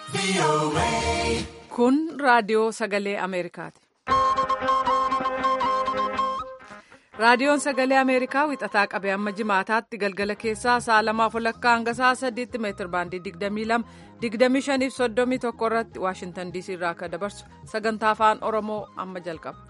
Kun raadiyoo sagalee Ameerikaati. Raadiyoon sagalee Ameerikaa wixataa qabee amma jimaataatti galgala keessaa sa'a lamaaf walakkaa hanga sa'a sadiitti meetir baandii 22 25 fi 31 irratti Waashintan DC irraa akka dabarsu sagantaa afaan Oromoo amma jalqaba.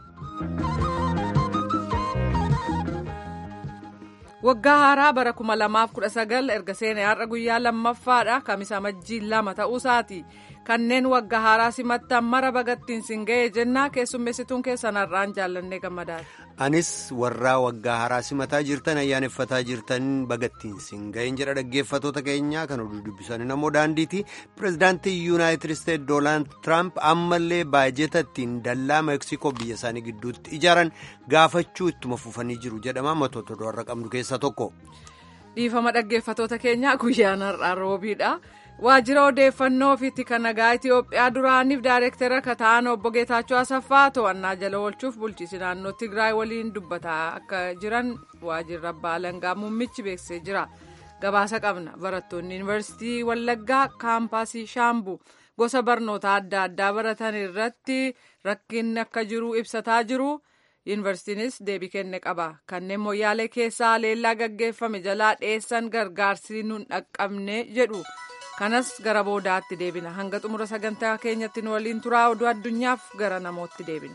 Waggaa haaraa bara 2019 erga seenee har'a guyyaa lammaffaadha. Kamisa majjii lama ta'uusaati. Kanneen waggaa haaraa simattan mara bagattiin sin ga'ee jennaa keessummeessituun keessan har'aan jaallannee gammadaadha. Anis warraa waggaa haaraa simataa jirtan ayyaaneffataa jirtan bagattiin sin ga'een jedha dhaggeeffatoota keenyaa kan oduu dubbisan namoo daandiiti. Pireezidaantii Yuunaayitid Isteet Doonaald Tiraamp ammallee baajeta ittiin dallaa Meeksikoo biyya isaanii gidduutti ijaaran gaafachuu ittuma fufanii jiru jedhama matoota warra qabnu keessaa tokko. Dhiifama dhaggeeffatoota keenyaa guyyaan har'aa roobiidha. Waajjira odeeffannoo fi tika nagaa Itoophiyaa duraaniif daayireektara akka ta'an obbo Geetaachoo Asaffaa to'annaa jala oolchuuf bulchiinsi naannoo Tigraay waliin dubbataa akka jiran waajjirri abbaa alangaa muummichi beeksisee jira. Gabaasa qabna barattoonni yuunivarsiitii Wallaggaa kaampaasii Shaambuu gosa barnoota adda addaa baratan irratti rakkinni akka jiru ibsataa jiru. Yuunivarsiitiinis deebii kenne qaba. Kanneen moyyaalee keessaa leellaa gaggeeffame jalaa dheessan gargaarsi nun dhaqqabne jedhu. kanas gara boodaatti deebina hanga xumura sagantaa keenyatti nu waliin turaa oduu addunyaaf gara namootti deebina.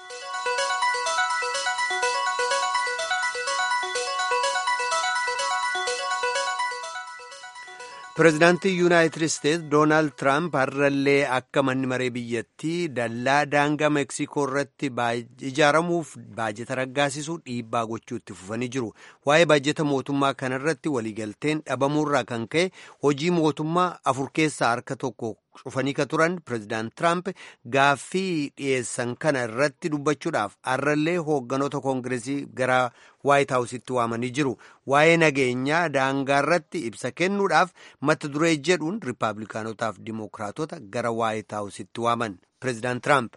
Pireezidaantii Yuunaayitid Isteets Doonaald Tiraamp har'allee akka manni maree biyyattii dallaa daangaa Meeksikoo irratti ijaaramuuf baajeta raggaasisuu dhiibbaa gochuu itti fufanii jiru. Waa'ee baajeta mootummaa kanarratti waliigalteen dhabamuurraa kan ka'e hojii mootummaa afur keessaa harka tokko cufanii ka turan Pireezidaant Tiraamp gaaffii dhiyeessan kana irratti dubbachuudhaaf har'allee hoogganoota koongireesii gara Waayit Haawusitti waamanii jiru. Waa'ee nageenyaa daangaa irratti ibsa kennuudhaaf mata duree jedhuun Rippaabilikaanotaaf Dimookiraatota gara Waayit Haawusitti waaman Pireezidaant Tiraamp.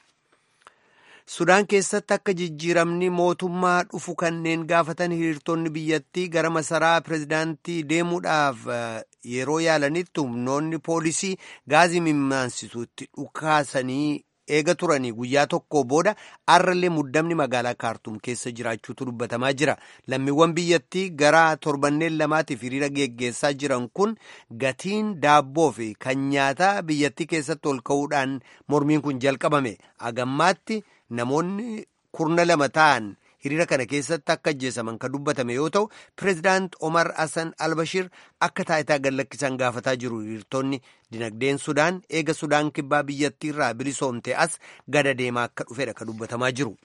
Sudaan keessatti akka jijjiiramni mootummaa dhufu kanneen gaafatan hiriirtonni biyyattii gara masaraa pireezidaantii deemuudhaaf yeroo yaalanitti humnoonni poolisii gaazii mimmansisuutti dhukaasanii eega turanii guyyaa tokko booda har'allee muddamni magaalaa kaartuum keessa jiraachuutu dubbatamaa jira. Lammiiwwan biyyattii gara torbanneen lamaatiif hiriira geggeessaa jiran kun gatiin daabboo fi kan nyaataa biyyattii keessatti ol ka'uudhaan mormiin kun jalqabame. Agammaatti namoonni kurna lama ta'an hiriira kana keessatti akka ajjeesaman kan dubbatame yoo ta'u pireezidaant Omar Hassan Albashir akka taayitaa gadlakkisan gaafataa jiru hiriirtonni dinagdeen Sudaan eega Sudaan kibbaa biyyattii irraa bilisoomte as gada deemaa akka dhufedha kan dubbatamaa jiru.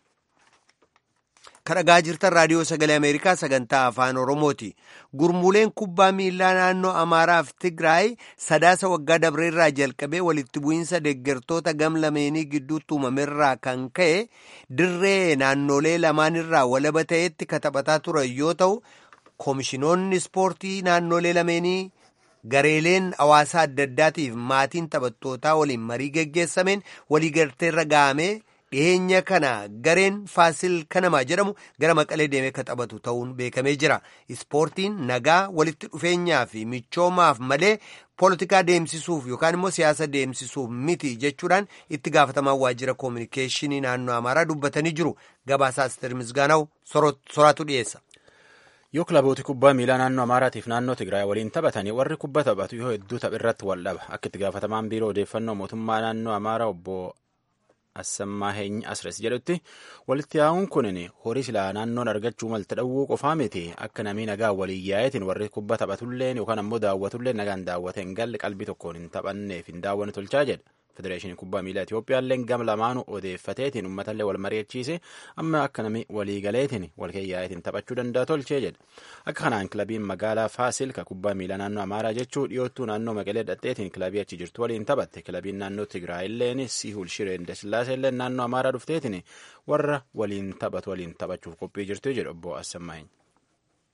kadhagaa jirtan raadiyoo sagalee ameerikaa sagantaa afaan oromooti gurmuuleen kubbaa miilaa naannoo amaaraaf tigraay sadaasa waggaa dabreerraa jalqabee walitti bu'iinsa deeggartoota gam lameenii gidduutti uumamerraa kan ka'e dirree naannolee lamaanirraa walaba ta'etti kataphataa turan yoo ta'u koomishinoonni ispoortii naannolee lameenii gareeleen hawaasaa adda addaatiif maatiin taphattootaa waliin marii geggeessameen waliigalteerra ga'amee dhiyeenya kana gareen faasil kanamaa jedhamu gara maqalee deemee kan taphatu ta'uun beekamee jira ispoortiin nagaa walitti dhufeenyaa fi michoomaaf malee poolitikaa deemsisuuf yookaan immoo siyaasa deemsisuuf miti jechuudhaan itti gaafatamaan waajjira koominikeeshinii naannoo amaaraa dubbatanii jiru gabaasaa asteer misgaanaw soraatu dhiyeessa. yoo kilabooti kubbaa miilaa naannoo amaaraatiif naannoo tigraay waliin taphatanii warri kubbaa taphatu yoo hedduu tapharratti wal dhaba akka itti gaafatamaan biiroo odeeffannoo mootummaa naannoo amaaraa obbo Assammaa Heeny Asres jedhutti walitti yaa'uun kunin horii silaa naannoon argachuu malta dhawwuu qofaa miti akka namni nagaa waliin yaa'eetiin warri kubbaa taphatulleen yookaan ammoo daawwatulleen nagaan daawwateen galli qalbii tokkoon hin taphanneef hin daawwanne tolchaa jedha. Federeeshinii kubbaa miilaa Itiyoophiyaalleen gam lamaanuu odeeffateetiin uummatallee wal mari'achiise amma akka namni waliigaleetiin wal keeyyaa'eetiin taphachuu danda'a tolchee jedha. Akka kanaan kilabiin magaalaa Faasil ka kubbaa miilaa naannoo Amaaraa jechuu dhiyoottuu naannoo Maqalee dhadheetiin kilabii achi jirtu waliin taphatte kilabiin naannoo Tigraayilleen Sihul Shireen Dasillaaseen naannoo Amaaraa dhufteetiin warra waliin taphatu waliin taphachuuf qophii jirtu jedhu obbo Assamaahin.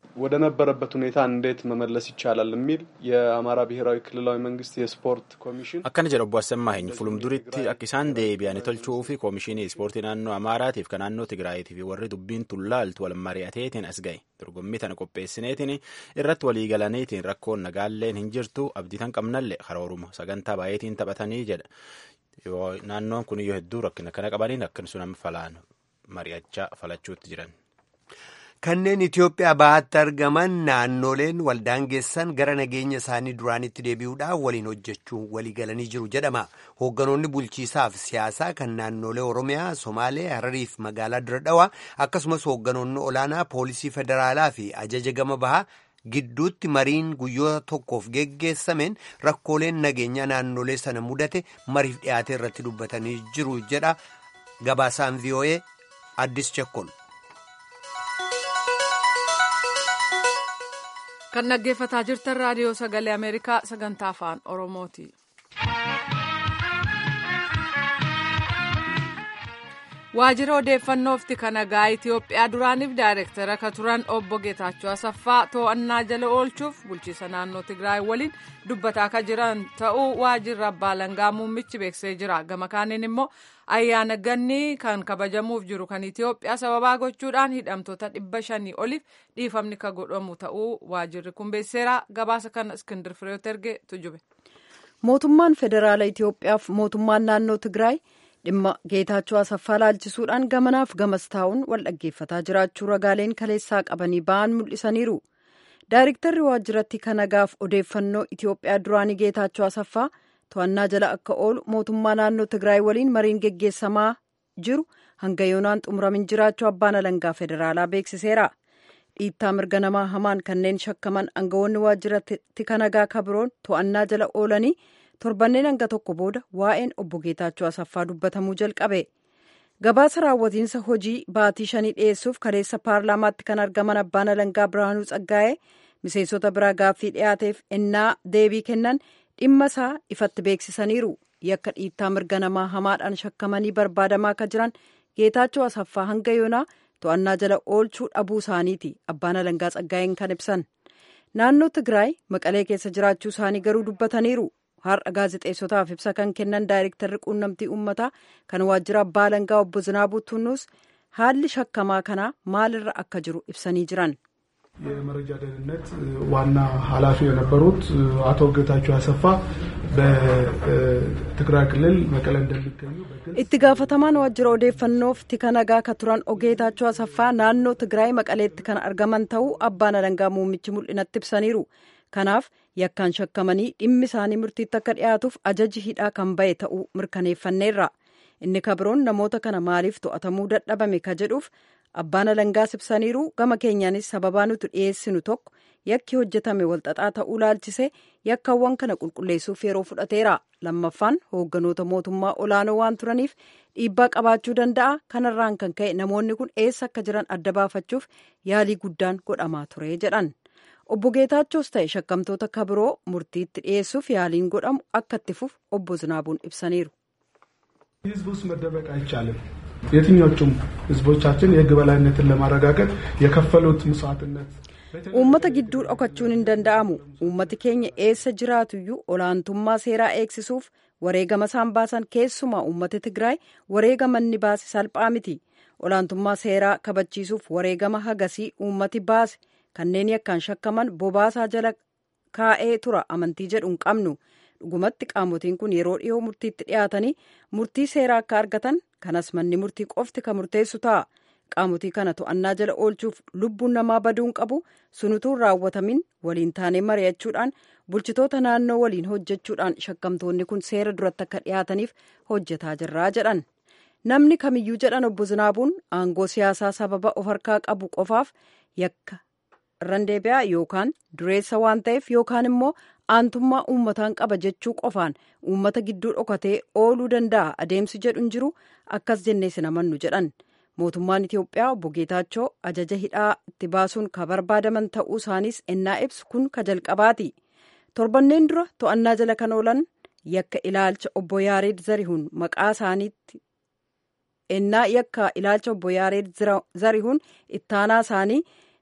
ወደ ነበረበት ሁኔታ እንዴት መመለስ ይቻላል የሚል የአማራ ብሔራዊ ክልላዊ መንግስት የስፖርት ኮሚሽን akkana jedha obbo Assamaahin fulumduritti akka isaan deebi'an tolchuu fi koomishinii ispoortii naannoo Amaaraatiif kan naannoo Tigraayitii fi warri dubbiin tullaaltu wal mari'ateetiin as ga'e dorgommii tana qopheessineetiin irratti walii galaniitiin rakkoon nagaalleen hin jirtu abdii tan qabnallee karooruma sagantaa baay'eetiin taphatanii jedha naannoon kun iyyuu hedduu rakkina kana qabaniin akkasuma falaan mari'achaa falachuutti jiran. Kanneen Itoophiyaa bahaatti argaman naannoleen waldaangeessan gara nageenya isaanii duraanitti deebi'uudhaan waliin hojjechuun walii galanii jiru jedhama. Hoogganoonni bulchiisaaf siyaasaa kan naannolee Oromiyaa, Somaalee, Hararii fi magaalaa Diradhawaa akkasumas hoogganoonni olaanaa poolisii federaalaa fi ajaja gama bahaa gidduutti mariin guyyoota tokkoof geggeessameen rakkooleen nageenya naannolee sana mudate mariif dhiyaate irratti dubbatanii jiru jedha gabaasaan VOA Addis Chekkol. kan dhaggeeffataa jirtan raadiyoo sagalee ameerikaa sagantaa afaan oromooti. waajjira odeeffannoof kan nagaa itiyoophiyaa duraaniif daayirektara ka turan obbo geetaachoo asaffaa to'annaa jala oolchuuf bulchiisa naannoo tigraay waliin dubbataa ka jiran ta'uu waajjirri abbaa alangaa muummichi beeksisee jira gama kaaniin immoo ayyaana gannii kan kabajamuuf jiru kan itiyoophiyaa sababaa gochuudhaan hidhamtoota dhibba shanii oliif dhiifamni ka godhamu ta'uu waajjirri kun beeksiseera gabaasa kana iskindir fireeyoot erge tujube. mootummaan federaala itiyoophiyaaf mootummaan naannoo tigraay. dhimma geetaachoo asaffaa laalchisuudhaan gamanaaf gamas taa'uun wal dhaggeeffataa jiraachuu ragaaleen kaleessaa qabanii ba'an mul'isaniiru daayiriktarri waajjiratti kan nagaaf odeeffannoo itiyoophiyaa duraanii geetaachoo asaffaa to'annaa jala akka oolu mootummaa naannoo tigraay waliin mariin geggeessamaa jiru hanga yoonaan xumuramin jiraachuu abbaan alangaa federaalaa beeksiseera dhiittaa mirga namaa hamaan kanneen shakkaman aangawoonni waajjiratti kan nagaa kabiroon to'annaa jala oolanii. torbanneen hanga tokko booda waa'een obbo Geetaachoo Asaffaa dubbatamuu jalqabe gabaasa raawwatiinsa hojii baatii shanii dhiyeessuuf kaleessa paarlaamaatti kan argaman abbaan alangaa Birhaanuu Tsaggaa'ee miseensota biraa gaaffii dhiyaateef ennaa deebii kennan dhimma isaa ifatti beeksisaniiru yakka dhiittaa mirga namaa hamaadhaan shakkamanii barbaadamaa akka jiran Geetaachoo Asaffaa hanga yoonaa to'annaa jala oolchuu dhabuu isaaniiti abbaan alangaa Tsaggaa'een kan ibsan naannoo Tigraay maqalee keessa jiraachuu isaanii garuu dubbataniiru. har'a gaazexeessotaaf ibsa kan kennan daayirektarri quunnamtii uummataa kan waajjira abbaa alangaa obbo Zinaabuu Tunnuus haalli shakkamaa kanaa maalirra akka jiru ibsanii jiran. የመረጃ ደህንነት ዋና ኃላፊ የነበሩት አቶ ጌታቸው አሰፋ በትግራይ ክልል መቀለ እንደሚገኙ itti gaafatamaan waajjira odeeffannoof tika nagaa ka turan ogeetaachoo asaffaa naannoo tigraay maqaleetti kan argaman ta'uu abbaan alangaa muummichi mul'inatti ibsaniiru kanaaf yakkaan shakkamanii dhimmi isaanii murtiitti akka dhiyaatuuf ajaji hidhaa kan ba'e ta'uu mirkaneeffanneerra inni kabiroon namoota kana maaliif to'atamuu dadhabame ka jedhuuf abbaan alangaas ibsaniiru gama keenyaanis sababaa nuti dhiyeessinu tokko yakki hojjetame walxaxaa ta'uu laalchise yakkaawwan kana qulqulleessuuf yeroo fudhateera lammaffaan hoogganoota mootummaa olaanoo waan turaniif dhiibbaa qabaachuu danda'a kanarraan kan ka'e namoonni kun eessa akka jiran adda baafachuuf yaalii guddaan godhamaa ture jedhan. obbo Geetaachoos ta'e shakkamtoota kabiroo murtiitti dhiyeessuuf yaaliin godhamu akka itti fufu obbo Zinaabuun ibsaniiru. ህዝብ ውስጥ መደበቅ አይቻልም። የትኞቹም ህዝቦቻችን የህግ በላይነትን ለማረጋገጥ የከፈሉት መስዋዕትነት uummata gidduu dhokachuun hin danda'amu uummati keenya eessa jiraatuyyuu olaantummaa seeraa eegsisuuf wareegama isaan baasan keessumaa uummati tigraay wareegama inni baase salphaa miti olaantummaa seeraa kabachiisuuf wareegama hagasii uummati baase kanneen yakkaan shakkaman bobaasaa jala kaa'ee tura amantii jedhu hin qabnu dhugumatti qaamotiin kun yeroo dhiyoo murtiitti dhiyaatanii murtii seeraa akka argatan kanas manni murtii qofti kan murteessu ta'a qaamotii kana to'annaa jala oolchuuf lubbuun namaa baduun qabu sunutuun raawwatamin waliin taanee mari'achuudhaan bulchitoota naannoo waliin hojjechuudhaan shakkamtoonni kun seera duratti akka dhiyaataniif hojjetaa jirraa jedhan namni kamiyyuu jedhan obbo Zinaabuun aangoo siyaasaa sababa of harkaa qabu qofaaf yakka irraan deebi'aa yookaan dureessa waan ta'eef yookaan immoo aantummaa uummataan qaba jechuu qofaan uummata gidduu dhokatee ooluu danda'a adeemsi jedhu hin jiru akkas jennee sin amannu jedhan mootummaan Itiyoophiyaa obbo Geetaachoo ajaja hidhaa itti baasuun ka barbaadaman ta'uu isaanis ennaa ibsu kun ka jalqabaati torbanneen dura to'annaa jala kan oolan yakka ilaalcha obbo Yaareed Zarihuun maqaa isaaniitti ennaa yakka ilaalcha obbo Yaareed Zarihuun ittaanaa isaanii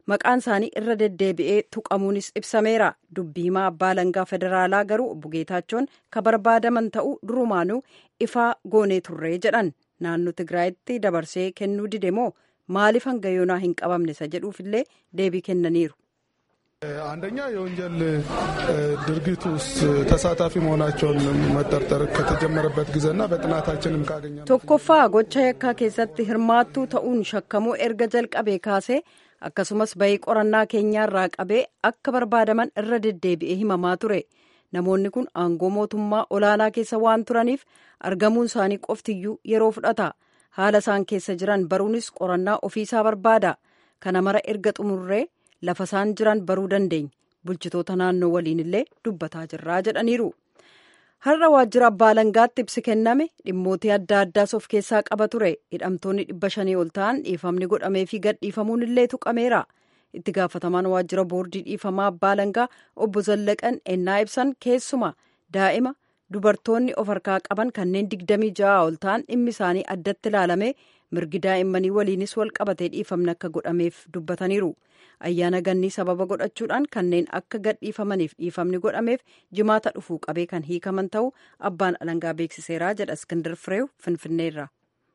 maqaan isaanii irra deddeebi'ee tuqamuunis ibsameera dubbii himaa abbaa alangaa federaalaa garuu obbo Geetaachoon ka barbaadaman ta'uu durumaanuu ifaa goonee turree jedhan naannoo Tigraayitti dabarsee kennuu dide moo maaliif hanga yoonaa hin qabamne isa jedhuufillee deebii kennaniiru. አንደኛ የወንጀል ድርጊት ውስጥ ተሳታፊ መሆናቸውን መጠርጠር ከተጀመረበት ጊዜና በጥናታችንም ካገኘ tokkoffaa gocha yakkaa keessatti hirmaattuu ta'uun shakkamuu erga jalqabee kaasee akkasumas bahii qorannaa keenyaarraa qabee akka barbaadaman irra deddeebi'ee himamaa ture namoonni kun aangoo mootummaa olaanaa keessa waan turaniif argamuun isaanii qoftiyyuu yeroo fudhata haala isaan keessa jiran baruunis qorannaa ofiisaa barbaada kana mara erga xumurree lafa isaan jiran baruu dandeenya bulchitoota naannoo waliin illee dubbataa jirraa jedhaniiru har'a waajjira abbaa alangaatti ibsi kenname dhimmootii adda addaas of keessaa qaba ture hidhamtoonni dhibba shanii ol ta'an dhiifamni godhamee fi gadhiifamuun illee tuqameera itti gaafatamaan waajjira boordii dhiifamaa abbaa alangaa obbo Zallaqan ennaa ibsan keessuma daa'ima dubartoonni of harkaa qaban kanneen digdamii ja'a ol ta'an dhimmi isaanii addatti ilaalame mirgi daa'immanii waliinis wal qabatee dhiifamni akka godhameef dubbataniiru ayyaana gannii sababa godhachuudhaan kanneen akka gadhiifamaniif dhiifamni godhameef jimaata dhufuu qabee kan hiikaman ta'uu abbaan alangaa beeksiseeraa jedha iskindar fireew finfinneerra.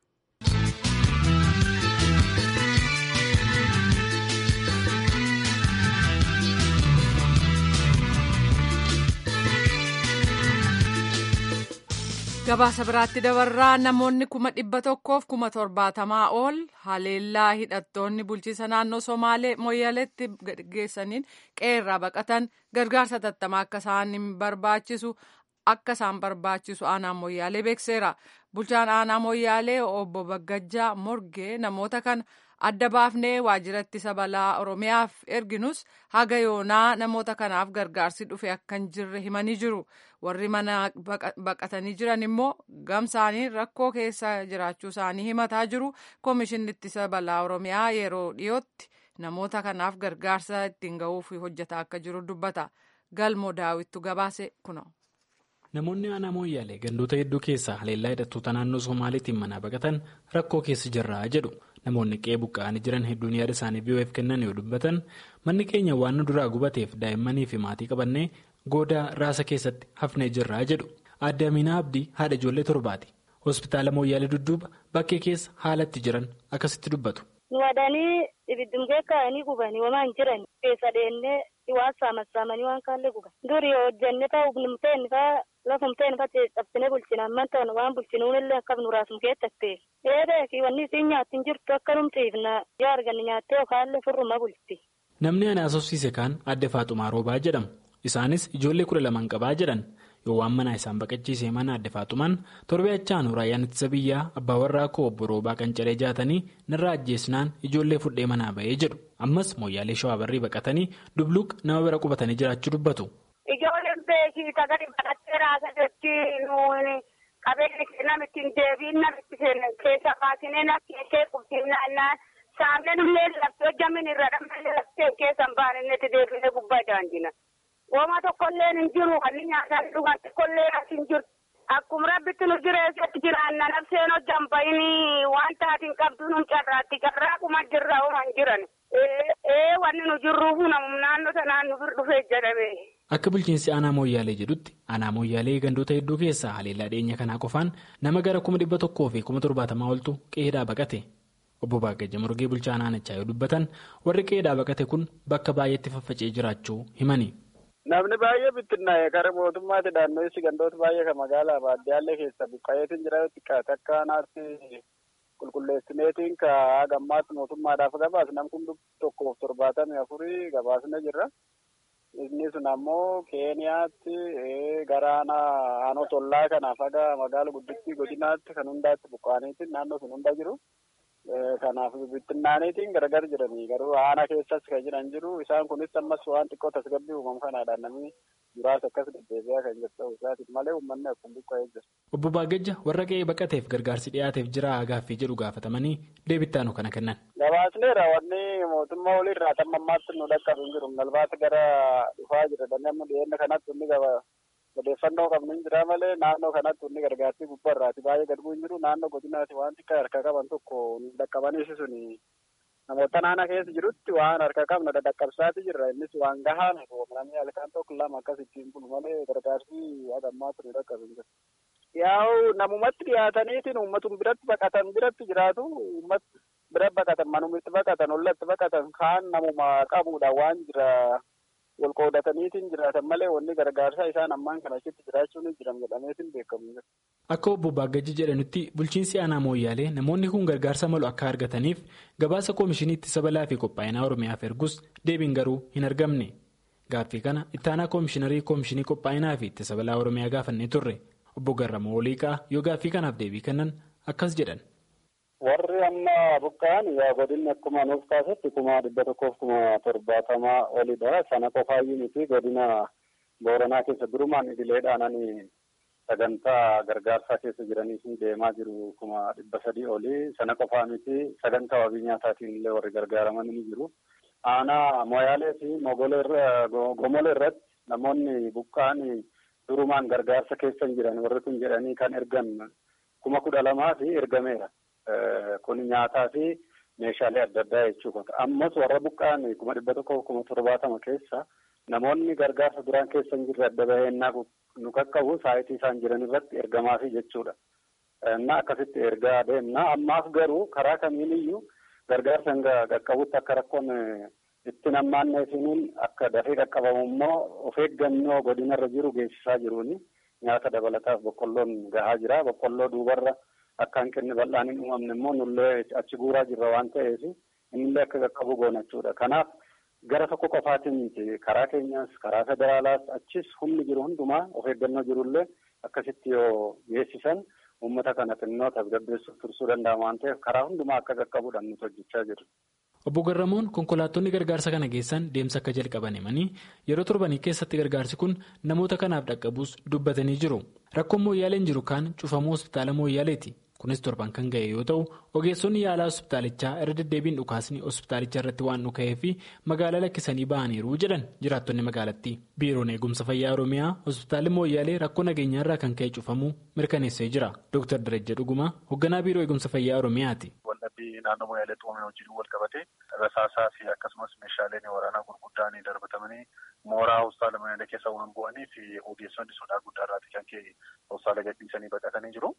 gabaasa biraatti dabarraa namoonni kuma dhibba tokkoof kuma torbaatamaa ol haleellaa hidhattoonni bulchiisa naannoo somaalee moyyaleetti geessaniin qeerraa baqatan gargaarsa tattamaa akka isaan barbaachisu akka isaan barbaachisu aanaa moyyaalee beekseera bulchaan aanaa moyyaalee obbo Baggajjaa Morgee namoota kana adda baafnee waajjira ittisa balaa oromiyaaf erginus haga yoonaa namoota kanaaf gargaarsi dhufe akka hin jirre himanii jiru warri mana baqatanii jiran immoo gamsaanii rakkoo keessa jiraachuu isaanii himataa jiru koomishinni ittisa balaa oromiyaa yeroo dhiyootti namoota kanaaf gargaarsa ittiin ga'uuf hojjetaa akka jiru dubbata galmoo daawittu gabaase kuno. Namoonni aanaa mooyyaalee gandoota hedduu keessaa haleellaa hidhattoota naannoo Somaaliitiin manaa baqatan rakkoo keessa jirraa jedhu. Namoonni qe'ee buqqa'anii jiran hedduun yaada isaanii biyyo'eef kennan yoo dubbatan manni keenya waan nu duraa gubateef daa'immanii fi maatii qabannee goodaa raasa keessatti hafnee jirraa jedhu. Aadde Aminaa Abdii haadha ijoollee torbaati. Hospitaala mooyyaalee dudduuba bakkee keessa haalatti jiran akkasitti dubbatu. Wadanii ibiddumgee kaa'anii gubanii waan jiran keessa deemnee waan saamassaamanii waan kaallee guban. Durii hojjannee ta'uu humnumteen fa'aa lafumteen fa'aa cabsinee bulchina amman ta'an waan bulchinuun illee akka nuraasum keessattee. Eedee fi wanni isiin nyaatti hin jirtu akka numxiifna yoo arganne nyaattee yookaan furruma bulti. Namni ana asoosiise kaan adde Faaxumaa Roobaa jedhamu. Isaanis ijoollee kudha lamaan qabaa jedhan. yoo waan manaa isaan baqachiisee mana adde Faaxumaan torbee achaan raayyaan ittisa biyyaa abbaa warraa koo obbo Roobaa Qancaree jaatanii narraa ajjeesnaan ijoollee fudhee manaa ba'ee jedhu ammas mooyyaalee shawaa barrii baqatanii dubluuq nama bira qubatanii jiraachuu dubbatu. Ijoolleen beekii tagari baqattee raasa jechuun nuuni qabeenya namitti hin deebiin namitti keessa baasinee nakkeessee qubsiifnaan saamnee nullee laftee hojjamin irra dhammallee laftee keessa hin baanetti deebinee gubbaa daandina. Wooma tokkollee hin jiru kan nyaataan dhugan tokkollee as hin jiru. Akkuma rabbitti nu jireessatti jiraanna nafseen hojjan bayinii waan taatiin qabdu nu carraatti carraaquma jirra hooma hin jiran. Ee wanni nu jirruuf namum naannoo sanaan nu bir dhufee jedhame. Akka bulchiinsi aanaa mooyyaalee jedhutti aanaa mooyyaalee gandoota hedduu keessaa haleellaa dhiyeenya kanaa qofaan nama gara kuma dhibba tokkoo fi kuma torbaatamaa oltu qe'eedhaa baqate. Obbo Baagajja Murgee bulchaa naannichaa yoo dubbatan warri qe'eedhaa baqate kun bakka baay'eetti faffacee jiraachuu himani. Namni baay'ee bittinnaa'e gara mootummaatti naannoessi gandoota baay'ee kan magaalaa baadiyyaallee keessa buqqa'eetiin jira xiqqaate akka naatti qulqulleessineetiin ka gammaatti mootummaadhaaf gabaas nam kun tokkoof torbaatamii afurii gabaasne jirra. Inni sun ammoo Keeniyaatti gara aanaa tollaa kanaaf haga magaala guddittii godinaatti kan hundaatti buqqa'aniitiin naannoo sun hunda jiru. Kanaaf bittinnaaniitiin gargar jiranii garuu aanaa keessas kan jiran jiru isaan kunis ammas waan xiqqoo tasgabbii uumamu kanaadhaan namni muraasa akkas deddeebi'aa kan jiru ta'uu isaatiin malee uummanni akkuma buqqa'ee jira. Obbo Baagajja warra qe'ee baqateef gargaarsi dhiyaateef jira gaaffii jedhu gaafatamanii deebittaanu kana kennan. Gabaasneera wanni mootummaa olirraa tamma ammaatti nu dhaqqabu hin jiru nalbaata gara dhufaa jira namni dhiyeenya kanatti inni gaba. odeeffannoo qabnu hin jira malee naannoo kanatti inni gargaarsi gubbaarraati baay'ee gad bu'u hin jiru naannoo godinaati waan xiqqaa harka qaban tokko dhaqqabaniisi suni namoota naannoo keessa jirutti waan harka qabna dadhaqqabsaati jirra innis waan gahaa namni halkan tokko lama akkas ittiin bulu malee gargaarsi hagammaa ture dhaqqabin jira. Yaa'u namumatti dhiyaataniitiin uummatuma biratti baqatan biratti jiraatu uummat bira baqatan manumitti baqatan ollatti baqatan kaan namuma qabuudha waan jira wal qoodataniitiin jiraatan malee wanni gargaarsaa isaan ammaan kana achitti jiraachuun jiran jedhameetiin beekamu jira. Akka obbo Baagajji jedhanitti bulchiinsi aanaa mooyyaalee namoonni kun gargaarsa malu akka argataniif gabaasa koomishinii ittisa balaa fi qophaa'inaa Oromiyaaf ergus deebiin garuu hin argamne. Gaaffii kana ittaanaa koomishiinarii koomishinii qophaa'inaa fi ittisa balaa Oromiyaa gaafannee turre. Obbo Garramoo Waliiqaa yoo gaaffii kanaaf deebii kennan akkas jedhan. Warri amma buqqa'an yaa godinni akkuma nuuf kaasetti kuma dhibba tokkoof kuma torbaatamaa olidha. Sana qofaayyuu miti godina Booranaa keessa durumaan idileedhaan sagantaa gargaarsaa keessa jiranii fi deemaa jiru kuma dhibba sadii oli. Sana qofaa miti sagantaa wabii nyaataatiin illee warri gargaaraman ni jiru. Aanaa Moyaalee fi Gomolee irratti namoonni buqqa'an durumaan gargaarsa keessa jiran warri kun jedhanii kan ergan kuma kudha lamaa fi ergameera. Kun nyaataa fi meeshaalee adda addaa jechuudha. Ammas warra buqqa'an kuma dhibba tokko kuma torbaatama keessa namoonni gargaarsa duraan keessa hin jirre adda baheennaa nu qaqqabu saayitii isaan jiran irratti ergamaafi jechuudha. Na akkasitti ergaa deemna. Ammaaf garuu karaa kamiiniyyuu gargaarsa hanga qaqqabutti akka rakkoon itti nammaanneefiniin akka dafee qaqqabamu immoo of eeggannoo godinarra jiru geessisaa jiruuni. Nyaata dabalataaf boqqolloon gahaa jira. Boqqolloo duubarra akka hanqinni bal'aan hin uumamne immoo nullee achi guuraa jirra waan ta'eef innillee akka qaqqabu goona jechuudha. Kanaaf gara tokko qofaatiin miti karaa keenyaas karaa federaalaas achis humni jiru hundumaa of eeggannoo jirullee akkasitti yoo geessisan uummata kana xinnoo tasgabbeessuuf tursuu danda'ama waan ta'eef karaa hundumaa akka qaqqabuudhaan nuti hojjechaa jirra. Obbo Garramoon konkolaattonni gargaarsa kana geessan deemsa akka jalqaban himanii yeroo torbanii keessatti gargaarsi kun namoota kanaaf dhaqqabuus dubbatanii jiru. Rakkoon mooyyaaleen jiru kaan cufamuu hospitaala mooyyaaleeti. Kunis torban kan ga'e yoo ta'u ogeessonni yaalaa hospitaalichaa irra deddeebiin dhukaasni hospitaalicha irratti waan dhuka'ee fi magaalaa lakkisanii ba'aniiru jedhan jiraattonni magaalattii. Biiroon eegumsa fayyaa Oromiyaa hospitaalli mooyyaalee rakkoo nageenyaa irraa kan ka'e cufamuu mirkaneessee jira. Dr. Darajja Dhugumaa hoogganaa biiroo eegumsa fayyaa Oromiyaati. Waldhabbii naannoo mooyyaalee xuumame wajjin wal qabate rasaasaa fi akkasumas meeshaaleen waraanaa gurguddaan darbatamanii mooraa hospitaala mooyyaalee keessa waan bu'anii fi ogeessonni sodaa guddaa irraati kan ka'e hospitaala gadhiisanii baqatanii jiru.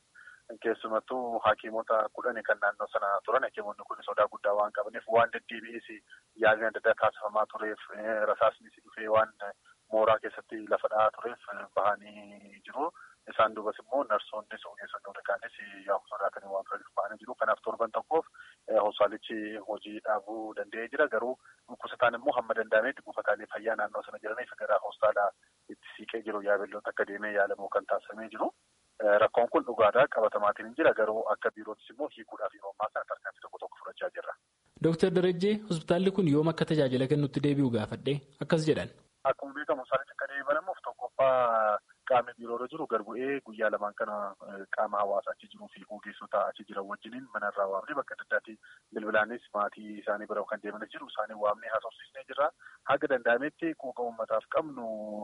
Keessumattuu hakiimota kudhanii kan naannoo sana turan hakiimonni kun sodaa guddaa waan qabaniif waan deddeebi'ees yaalii adda addaa taasifamaa tureef rasaasnis dhufee waan mooraa keessatti lafa dha'aa tureef bahanii jiru. Isaan duubas immoo narsoonnis ogeessonni warraanis yaa'u sodaatanii waan turaniif bahanii jiru. Kanaaf torban tokkoof hospitaalichi hojii dhaabuu danda'ee jira. Garuu dhukkubsataan immoo hamma danda'ametti buufataalee fayyaa naannoo sana jiraniif gara hospitaala itti siiqee jiru yaabelloota akka deemee yaalamu kan taasifamee jiru. Rakkoon kun dhugaadhaa qabatamaatiin jira garuu akka biirootis immoo hiikuudhaaf yeroo ammaa kana tarkaanfii tokko tokko fudhachaa jirra. Dooktar Darajjee hospitaalli kun yoom akka tajaajila kennutti deebi'u gaafadhee akkas jedhan. Akkuma beekamu isaanitti akka deebi'amuuf tokkoffaa qaamni biiroorra jiru garbu'ee guyyaa lamaan kana qaama hawaasaa achi jiruu fi ogeessota achi jiran wajjiniin manarraa waamnee bakka adda addaatti bilbilaanis maatii isaanii bira kan deemanis jiru isaanii waamnee haasofsiisnee jirra. Haga danda'ametti quuqa uummataaf qabnu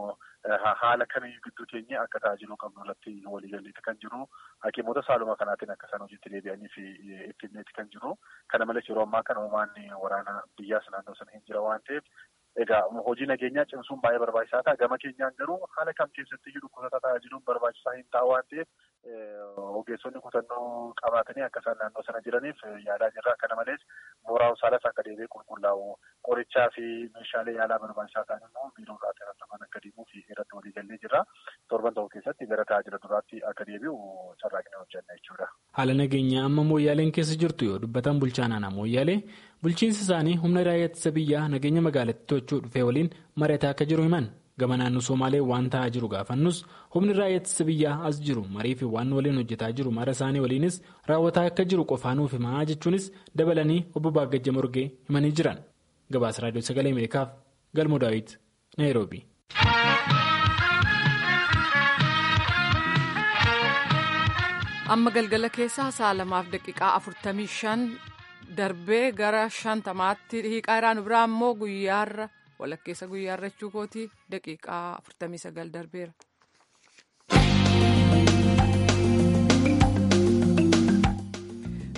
haala kamiyyuu gidduu keenya akka tajaajiluu qabnu irratti waliigalleeti kan jiru. Hakiimota saaluma kanaatiin akka isaan hojiitti deebi'anii fi ittineeti kan jiru. Kana malees yeroo ammaa kana uumaan waraana biyyaas naannoo sana hin jira waan ta'eef Egaa hojii nageenyaa cimsuun baay'ee barbaachisaa ta'a. Gama keenyaan garuu haala kam keessatti iyyuu dhukkubsataa tajaajiluun barbaachisaa hin ta'a waan ta'eef ogeessonni kutannoo qabaatanii akka isaan naannoo sana jiraniif yaalaa jirra. Kana malees mooraa hospitaalas akka deebi'ee qulqullaa'u qorichaa fi meeshaalee yaalaa barbaachisaa ta'an immoo biiroo irraa irratti akka deemuu fi irratti waliigallee jirra. Torban tokko keessatti gara tajaajila duraatti akka deebi'u carraaqnee hojjenna jechuudha. Haala nageenyaa amma mooyyaaleen keessa jirtu yoo dubbatan bulchaan aanaa mooyyaalee bulchiinsi isaanii humna raayyaa ittisa biyyaa nageenya magaalattii to'achuu dhufee waliin mari'ataa akka jiru himan gama naannoo somaalee waan ta'aa jiru gaafannus humni raayyaa ittisa biyyaa as jiru marii fi waan waliin hojjetaa jiru mara isaanii waliinis raawwataa akka jiru qofaanuuf himaa jechuunis dabalanii obbo Baagajja Morgee himanii jiran gabaasa raadiyoo sagalee ameerikaaf galmoo daawit naayiroobi. amma galgala keessaa sa'a lamaaf daqiiqaa afurtamii shan darbee gara shantamaatti hiiqaa iraan biraa immoo guyyaarra walakkeessa guyyaarra jechuu kooti daqiiqaa afurtamii sagal darbeera.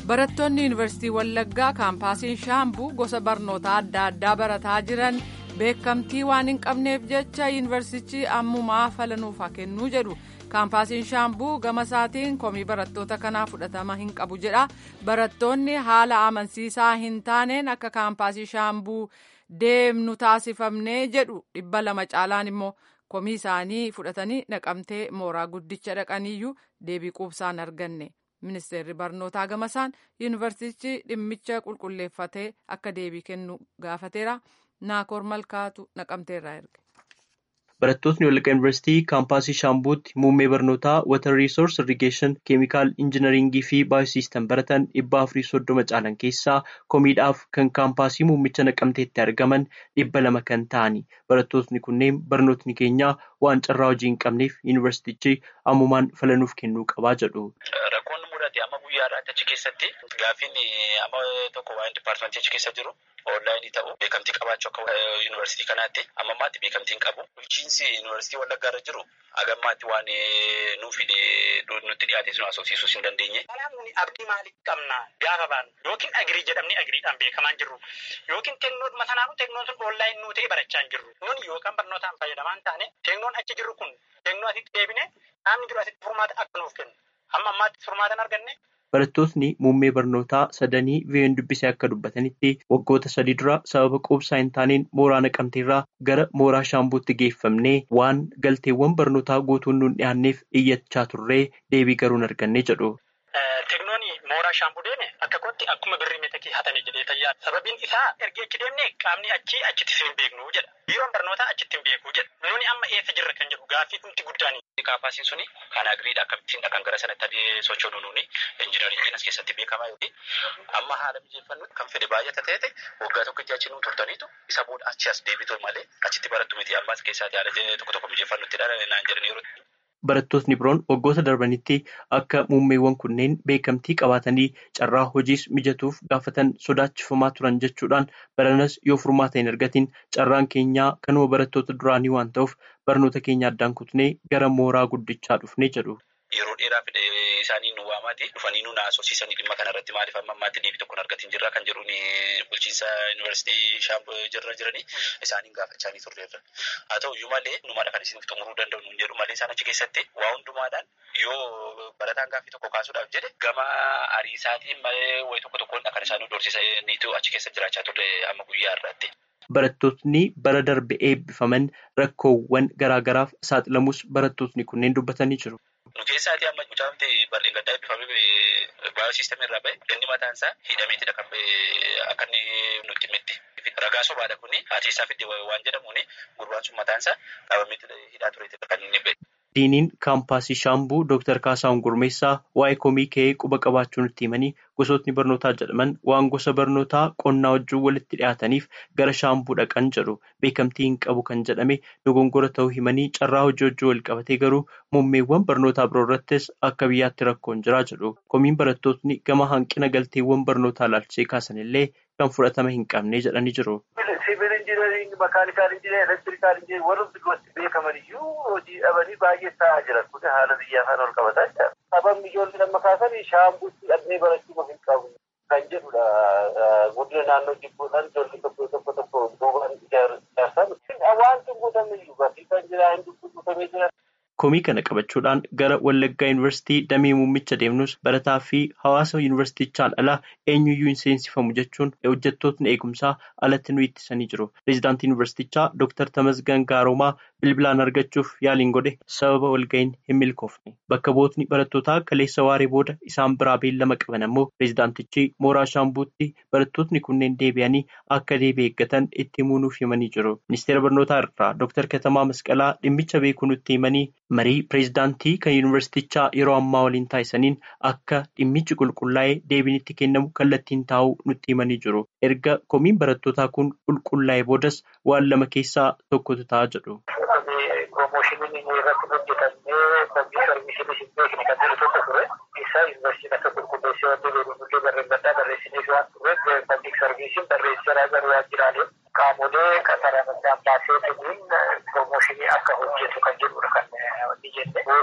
barattoonni yuunivarsiitii wallaggaa kaampaasiin shaambuu gosa barnoota adda addaa barataa jiran beekamtii waan hin qabneef jecha yuunivarsiitichi ammumaa falanuuf haa kennuu jedhu kaampaasiin shaambuu gama isaatiin komii barattoota kanaa fudhatama hin qabu jedha barattoonni haala amansiisaa hin taaneen akka kaampaasii shaambuu deemnu taasifamnee jedhu dhibba lama caalaan immoo komii isaanii fudhatanii naqamtee mooraa guddicha dhaqaniyyuu deebii quubsaan arganne. ministeerri barnootaa gamasaan yuunivarsiitichi dhimmicha qulqulleeffatee akka deebii kennu gaafateera naakoor malkaatu naqamteerraa erge. Barattootni Wallaggaa Yuunivarsiitii kaampaasii Shaambuutti muummee barnootaa Water Resource Irrigation Keemikaal Injinaringii fi Baayosiistan baratan dhibba afurii soddoma caalan keessaa komiidhaaf kan kaampaasii muummicha naqamteetti argaman dhibba lama kan ta'ani. Barattootni kunneen barnootni keenya waan carraa hojii hin qabneef yuunivarsiitichi ammumaan falanuuf kennuu qabaa jedhu. Rakkoon mudate amma guyyaadhaatti achi keessatti gaafiin amma tokko waa'ee dipaartimentii achi keessa jiru onlaayinii ta'u beekamtii qabaachuu akka yuunivarsiitii kanaatti amma ammaatti beekamtii hin qabu. Bulchiinsi yuunivarsiitii wallaggaa irra jiru hagammaatti waan nuuf nutti dhiyaate sun haasofsiisuus hin dandeenye. Kanaaf nuni abdii maalii qabna gaafa baanu yookiin agirii jedhamni agiriidhaan beekamaa hin jirru yookiin teknoodhuma sanaanu teknoon sun onlaayinii nuu ta'e barachaa hin jirru. Nuni yookaan barnootaan fayyadamaa hin taane teknoon achi jirru kun teknoo asitti deebine qaamni jiru asitti furmaata akka nuuf kennu. Amma ammaatti furmaata hin arganne. Barattootni muummee barnootaa sadanii VN dubbisee akka dubbatanitti waggoota sadii dura sababa quubsaa hin taaneen mooraa naqamteerraa gara mooraa shaambuutti geeffamnee waan galteewwan barnootaa guutuun nuun dhiyaanneef iyyachaa turree deebii garuu hin arganne jedhu. Teknooni mooraa shaambuu deeme akka kootti akkuma birrii meetakii hatanii jedhee tayyaa sababiin isaa erga achi deemne qaamni achi achitti hin beeknu jedha. Biiroon barnootaa achitti hin beeku jedha. Nuni amma eessa jirra kan jedhu gaaffii dhumti guddaani. Kaampaasiin suni kan agiriidha akkamittiin kan gara sanatti adee sochoonu nuuni injinaringiin as keessatti beekamaa yoo amma haala mijeeffannutti kan fedhe baay'ata ta'e waggaa tokkotti achi nu turtaniitu isa booda achi as deebitu malee achitti barattu miti ammaas keessaatti haala tokko tokko mijeeffannutti naan jedhan yeroo Barattootni biroon waggoota darbanitti akka muummeewwan kunneen beekamtii qabaatanii carraa hojiis mijatuuf gaafatan sodaachifamaa turan jechuudhaan baranas yoo furmaata hin argatiin carraan keenyaa kanuma barattoota duraanii waan ta'uuf barnoota keenya addaan kutnee gara mooraa guddichaa dhufnee jedhu. Yeroo dheeraaf isaanii nu waamaati dhufanii nu naasofsiisanii dhimma kanarratti maaliif amma ammaatti deebii tokko argatiin jirra kan jedhuun bulchiinsa yuunivarsiitii shaamboo jirra jiranii isaaniin gaafachaa turreerra. Haa ta'u iyyuu malee numaadha kan isiniif xumuruu danda'u nuun jedhu malee isaan achi keessatti waa hundumaadhaan yoo barataan gaaffii tokko kaasuudhaaf jedhe gama ariisaatiin malee wayi tokko tokkoon kan isaan nu doorsisaniitu achi keessa jiraachaa turre amma guyyaa irratti. Barattootni bara darbe eebbifaman rakkoowwan garaagaraaf saaxilamus barattootni kunneen dubbatanii jiru. Nu keessaati amma mucaamti bal'een gaddaa eebbifamee baayosiistemii irraa bahe inni mataan isaa hidhameetidha kan akka inni nutti himetti. Ragaa sobaadha kuni haati isaa fidde waan jedhamuuni gurbaan sun mataan isaa qabamee hidhaa tureetidha kan inni bahe. Diiniin kaampaasii Shaambuu Dr. Kaasaahun Gurmeessaa waa'ee komii ka'ee quba qabaachuu nutti himanii gosootni barnootaa jedhaman waan gosa barnootaa qonnaa wajjin walitti dhiyaataniif gara Shaambuu dhaqan jedhu beekamtii hin qabu kan jedhame dogongora ta'uu himanii carraa hojii hojii wal qabatee garuu muummeewwan barnootaa biroo irrattis akka biyyaatti rakkoon jira jedhu. Komiin barattootni gama hanqina galteewwan barnootaa ilaalchisee kaasan illee kan fudhatama hin qabne jedhanii jiru. Siivil injinaring, makaanikaal injinaring, elektirikaal injinaring warroonni duratti beekaman iyyuu hojii dhabanii baay'ee ta'aa jiran kun haala biyyaa faana ol qabataa jira. Sababni ijoollee lamma kaasan shaambuutti dhaqnee barachuu hin qabu kan jedhudha. Guddina naannoo jibbuudhaan ijoollee tokko tokko tokko duubaan ijaarsan. Wanti guutame iyyuu barsiisan jira hin dubbifatamee jiran. Komii kana qabachuudhaan gara Wallaggaa Yuunivarsiitii damee muummicha deemnus barataa fi hawaasa yuunivarsiitichaan alaa eenyuyyuu hin seensifamu jechuun hojjettootni eegumsaa alatti nu ittisanii jiru. Pireezidaantii yuunivarsiitichaa Dr. Tamasgan Gaaroomaa bilbilaan argachuuf yaaliin godhe sababa walga'iin hin milkoofne. Bakka bu'ootni barattootaa kaleessa waaree booda isaan biraa beellama qaban ammoo pireezidaantichi mooraa shaambuutti barattootni kunneen deebi'anii akka deebii eeggatan itti himuu nuuf himanii jiru. Ministeera barnootaa irraa Dr. Katamaa Masqalaa dhimmicha beekuu nutti himanii marii pireezidaantii kan yuunivarsiitichaa yeroo ammaa waliin taasisaniin akka dhimmichi qulqullaa'ee deebiin itti kennamu kallattiin taa'uu nutti himanii jiru. Erga komiin barattootaa kun qulqullaa'ee boodas waan lama keessaa tokkotu ta'a jedhu. Piroomoshiniin irratti hojjetamee komii sarviisiinis hin beekne kan jiru tokko ture. Isa yuunivarsiitiin akka qulqulleessee wanti beekamullee barreeffataa barreessineef waan turreef pabliik sarviisiin barreesseeraa garuu waajjiraalee qaamolee qaxaraman baasee kennuun piroomooshinii akka hojjetu kan jedhudha kan wanti jenne. Yoo sun ta'uu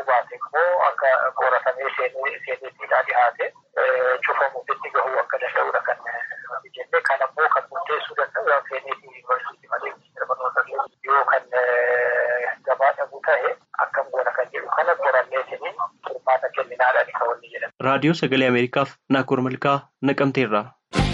yoo baate immoo akka qoratamee seeneetiidhaa dhihaate cufamuutti gahuu akka danda'udha kan jenne kan ammoo kan murteessuu danda'u seeneetii yuunivarsiitii malee ministeera barnoota yoo kan gabaa dhabuu ta'e akkam goona kan jedhu kana qoranneetiniin furmaata kenninaaadhaan kan wanni jedhama. Raadiyoo Sagalee Ameerikaaf Naakoor Malkaa Naqamteerraa.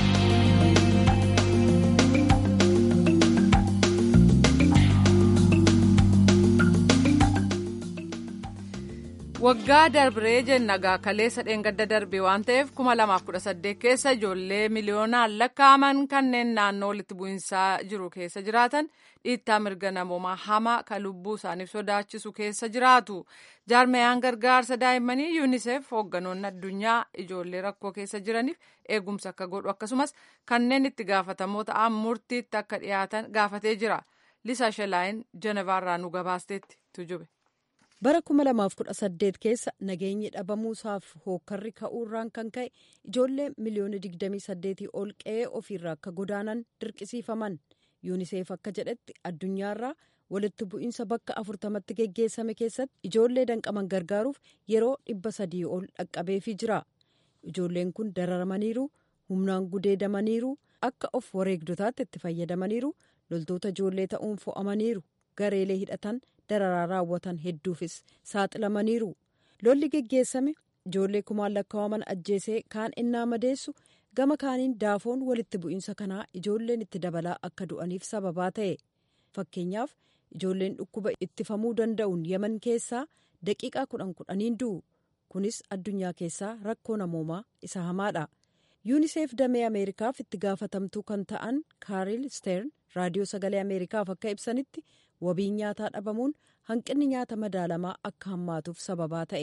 waggaa darbee jennagaa kaleessa dheengadda darbe waan ta'eef 2018 keessa ijoollee miliyoonaan lakkaa'aman kanneen naannoo walitti bu'insaa jiru keessa jiraatan dhiittaa mirga namoomaa hamaa kan lubbuu isaaniif sodaachisu keessa jiraatu jaarmeyaan gargaarsa daa'immanii yuunisef hoogganoonni addunyaa ijoollee rakkoo keessa jiraniif eegumsa akka godhu akkasumas kanneen itti gaafatamoo ta'an murtiitti akka dhiyaatan gaafatee jira lisaa shelaayin jenevaarraa nu gabaasteetti tujube. bara 2018 keessa nageenyi dhabamuusaaf hookkarri ka'uurraan kan ka'e ijoollee miliyoona 28 ol qe'ee ofiirraa akka godaanan dirqisiifaman yuuniseef akka jedhetti addunyaarraa walitti bu'iinsa bakka afurtamatti geggeessame keessatti ijoollee danqaman gargaaruuf yeroo dhibba sadii ol dhaqqabeefii jira ijoolleen kun dararamaniiru humnaan gudeedamaniiru akka of wareegdotaatti itti fayyadamaniiru loltoota ijoollee ta'uun fo'amaniiru gareelee hidhatan dararaa raawwatan hedduufis saaxilamaniiru lolli geggeessame ijoollee kumaan lakkaa'aman ajjeesee kaan innaa madeessu gama kaaniin daafoon walitti bu'iinsa kanaa ijoolleen itti dabalaa akka du'aniif sababaa ta'e fakkeenyaaf ijoolleen dhukkuba ittifamuu danda'uun yaman keessaa daqiiqaa kudhan kudhaniin du'u kunis addunyaa keessaa rakkoo namoomaa isa hamaadha yuuniseef damee ameerikaaf itti gaafatamtuu kan ta'an kaaril steern raadiyoo sagalee ameerikaaf akka ibsanitti wabiin nyaataa dhabamuun hanqinni nyaata madaalamaa akka hammaatuuf sababaa ta'e.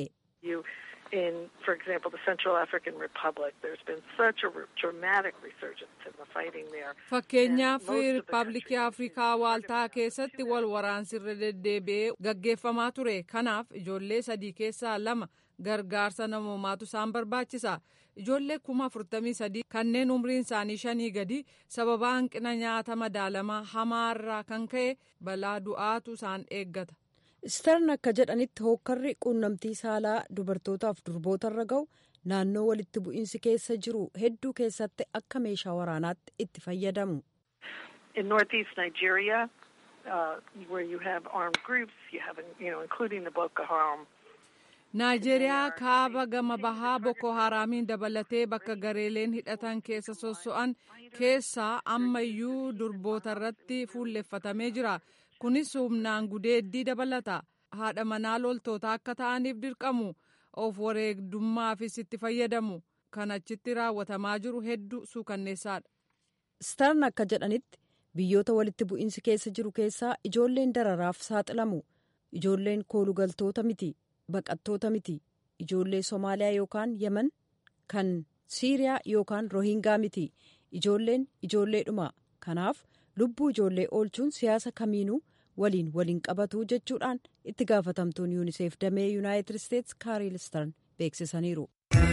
In, for example, the Central African Republic, there's been such a dramatic resurgence in the fighting there. Fakkeenyaaf Riippaabilikii Afrikaa Waaltaa keessatti wal waraansirra deddeebi'ee gaggeeffamaa ture. Kanaaf ijoollee sadii keessaa lama gargaarsa namoomaatu isaan barbaachisa. Ijoollee kuma afurtamii sadii kanneen umriin isaanii shanii gadi sababa hanqina nyaata madaalamaa hamaarraa kan ka'e balaa du'aatu isaan eeggata. Stern akka jedhanitti hookkarri quunnamtii saalaa dubartootaaf durbootarra ga'u naannoo walitti bu'iinsi keessa jiru hedduu keessatti akka meeshaa waraanaatti itti fayyadamu. In northeast Nigeria, uh, where you have armed groups, you have, you know, including the Boko Haram. Naajeeriyaa kaaba gama bahaa Boko Haraamiin dabalatee bakka gareeleen hidhatan keessa sosso'an keessaa ammayyuu durboota irratti fuulleffatamee jira. Kunis humnaan gudeeddii dabalata. Haadha manaa loltoota akka ta'aniif dirqamu. Of wareegdummaafis itti fayyadamu. Kan achitti raawwatamaa jiru hedduu suukanneessaadha. Stern akka jedhanitti biyyoota walitti bu'iinsi keessa jiru keessaa ijoolleen dararaaf saaxilamu. Ijoolleen koolugaltoota miti. baqattoota miti ijoollee somaaliyaa yookaan yemen kan siiriyaa yookaan rohingaa miti ijoolleen ijoolleedhuma kanaaf lubbuu ijoollee oolchuun siyaasa kamiinuu waliin waliin qabatu jechuudhaan itti gaafatamtuun yuuniseef damee yuunaayitid isteetsi kaariil stern beeksisaniiru.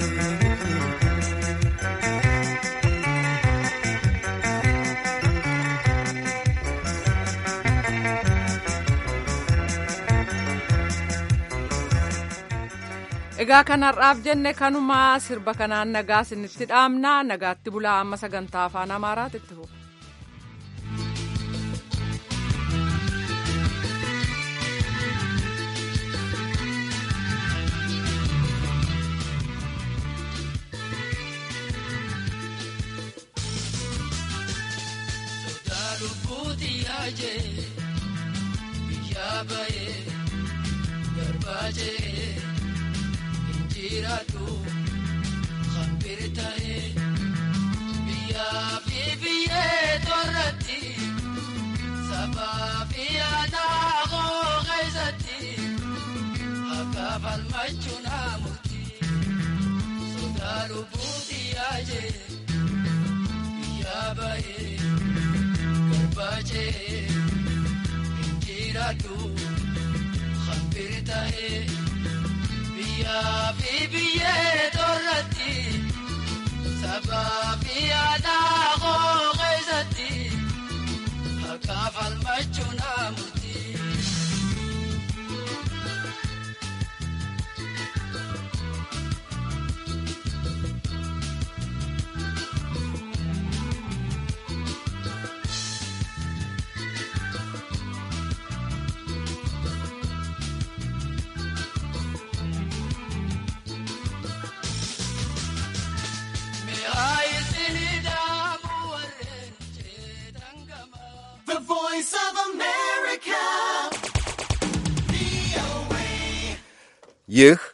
egaa kanarraaf jenne kanuma sirba kanaan nagaa isinitti dhaamna nagaatti bulaa amma sagantaa afaan amaaraatti itti fufu. jiraatu hambiri ta'e biyyaa fi biyyee torratti sabaa fi aadaa koo keessatti akka falmachuun hamuuti sodaa lubbuuti yaajee biyyaa ba'ee garbaajee jiraatu hambiri ta'e. biyyaa fi biyyee torratti sabaa fi aadaa koo keessatti akka falmachuun hamuuti. ይህ